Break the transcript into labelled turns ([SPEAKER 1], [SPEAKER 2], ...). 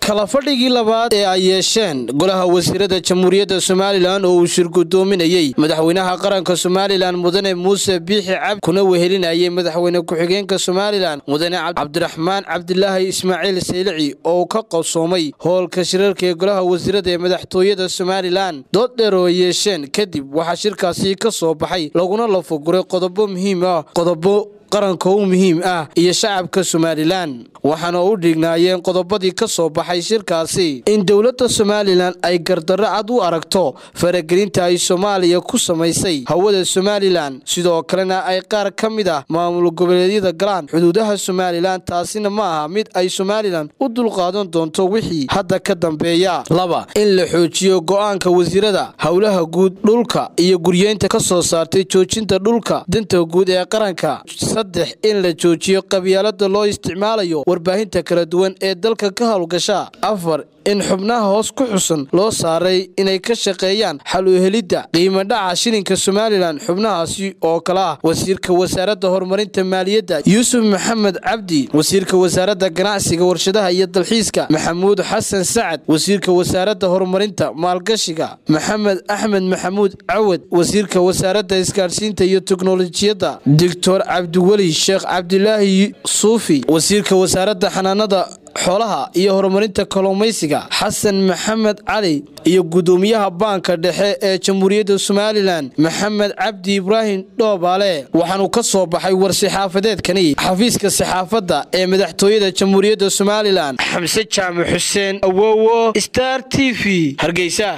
[SPEAKER 1] kala fadhigii labaad ee ay yeesheen golaha wasiirada jamhuuriyadda somalilan oo uu shirgudoominayey madaxweynaha qaranka somalilan mudane muuse biixi cabdi kuna wehelinayay madaxweyne ku-xigeenka somalilan mudane cabdiraxmaan cabdilaahi ismaaciil saylici oo ka qabsoomay howlka shirarka ee golaha wasiirada ee madaxtooyada somalilan dood dheer oo ay yeesheen kadib waxaa shirkaasi ka soo baxay laguna lafaguray qodobo muhiim ah qodobo qaranka u muhiim ah iyo shacabka somalilan waxaana u dhignaayeen qodobadii ka soo baxay shirkaasi in dowladda somalilan ay gardarro cad u aragto faragelinta ay soomaaliya ku samaysay hawada somalilan sidoo kalena ay qaar ka mid ah maamul goboleedyada galaan xuduudaha somalilan taasina ma aha mid ay somalilan u dulqaadan doonto wixii hadda ka dambeeya laba in la xoojiyo go'aanka wasiirada howlaha guud dhulka iyo guryeynta ka soo saartay joojinta dhulka danta guud ee qaranka saddex in la joojiyo qabyaalada loo isticmaalayo warbaahinta kala duwan ee dalka ka howlgasha afar in xubnaha hoos ku xusan loo saaray inay ka shaqeeyaan xal u helidda qiimo dhaca shilinka somalilan xubnahaasi oo kale ah wasiirka wasaaradda horumarinta maaliyadda yuusuf maxamed cabdi wasiirka wasaaradda ganacsiga warshadaha iyo dalxiiska maxamuud xasan sacad wasiirka wasaaradda horumarinta maalgashiga maxamed axmed maxamuud cawad wasiirka wasaaradda isgaadhsiinta iyo teknolojiyadda doctor cabdiweli sheekh cabdilaahi suufi wasiirka wasaaradda xanaanada xoolaha iyo horumarinta kalluumaysiga xasan maxamed cali iyo gudoomiyaha baanka dhexe ee jamhuuriyadda somalilan maxamed cabdi ibraahim dhoobaale waxaanu ka soo baxay war-saxaafadeedkani xafiiska saxaafadda ee madaxtooyada jamhuuriyadda somalilan xamse jaamac xuseen awowo star t v hargeysa